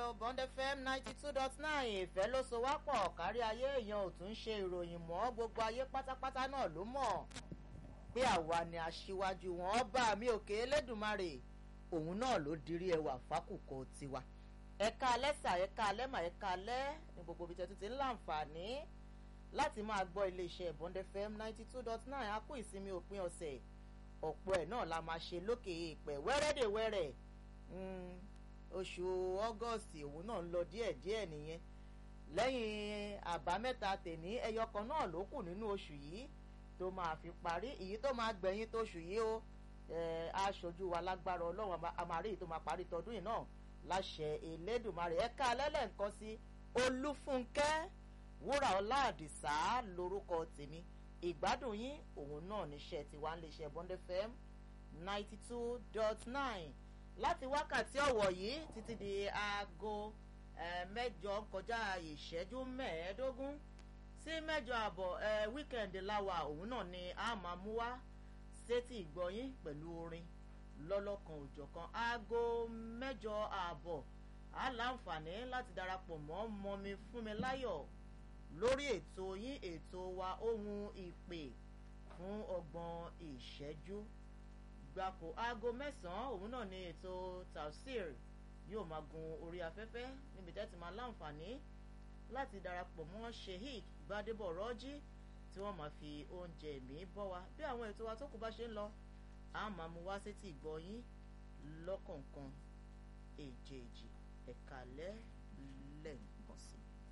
o bond fm ninety two dot nine ìfẹ́ ló so wá pọ̀ kárí ayé èèyàn ò tún ṣe ìròyìn mọ́ gbogbo ayé pátápátá náà ló mọ̀ pé àwa ni aṣíwájú wọn bá mi òkè elédùnmarè òun náà ló dirí ẹwà fákùkọ tiwa ẹ̀ka alẹ́sà ẹ̀ka alẹ́mà ẹ̀ka alẹ́ ní gbogbo ibi tẹ́tù ti ń láǹfààní láti máa gbọ́ iléeṣẹ́ bond fm ninety two dot nine a kú ìsinmi òpin ọ̀sẹ̀ ọ̀pọ̀ ẹ̀ náà la máa ṣe lókè èèpẹ̀ wẹ́rẹ́dẹ̀wẹ́rẹ́ oṣù ọgọ́sì òun náà ń lọ díẹ̀díẹ̀ nìyẹn lẹ́yìn àbámẹ́ta tèní ẹyọ kan náà ló kù nínú oṣù yìí tó máa fi parí èyí tó máa gbẹ̀yìn tóṣù yìí ó aṣojú wa lágbára ọlọ́run àmàrí èyí tó máa parí tọdún yìí náà láṣẹ elédùnmarè ẹ̀ka alẹ́lẹ̀ nǹkan sí olúfúnkẹ́ wúrà ọlá àdìsá lórúkọ tèmi ìgbádùn yín òun náà níṣẹ́ tiwa ń lè ṣe bond fm ninety two dot nine láti wákàtí ọ̀wọ̀ yìí títí di aago mẹ́jọ kọjá ìṣẹ́jú mẹ́ẹ̀ẹ́dógún sí mẹ́jọ àbọ̀ wíkẹ̀ndì láwa òun náà ni a máa mú wá sétí ìgbọ́yín pẹ̀lú orin lọ́lọ́kan òjọ̀kan aago mẹ́jọ àbọ̀ á láǹfààní láti darapọ̀ mọ́ mọ́mi fúnmi láyọ̀ lórí ètò yín ètò wa ohun ìpè fún ọgbọ̀n ìṣẹ́jú gbapò aago mẹ́sàn-án òun náà ni ètò tafsir yóò máa gun orí afẹ́fẹ́ níbi tẹ́tí máa láǹfààní láti darapọ̀ mọ́ sheik gbadebo rọ́jí tí wọ́n máa fi oúnjẹ mi bọ́ wa bí àwọn ètò wa tó kù bá ṣe ń lọ a máa mú wá sétí ìgbọ́yín lọ́kọ̀ọ̀kan èjèèjì ẹ̀ka lẹ́lẹ́yìn.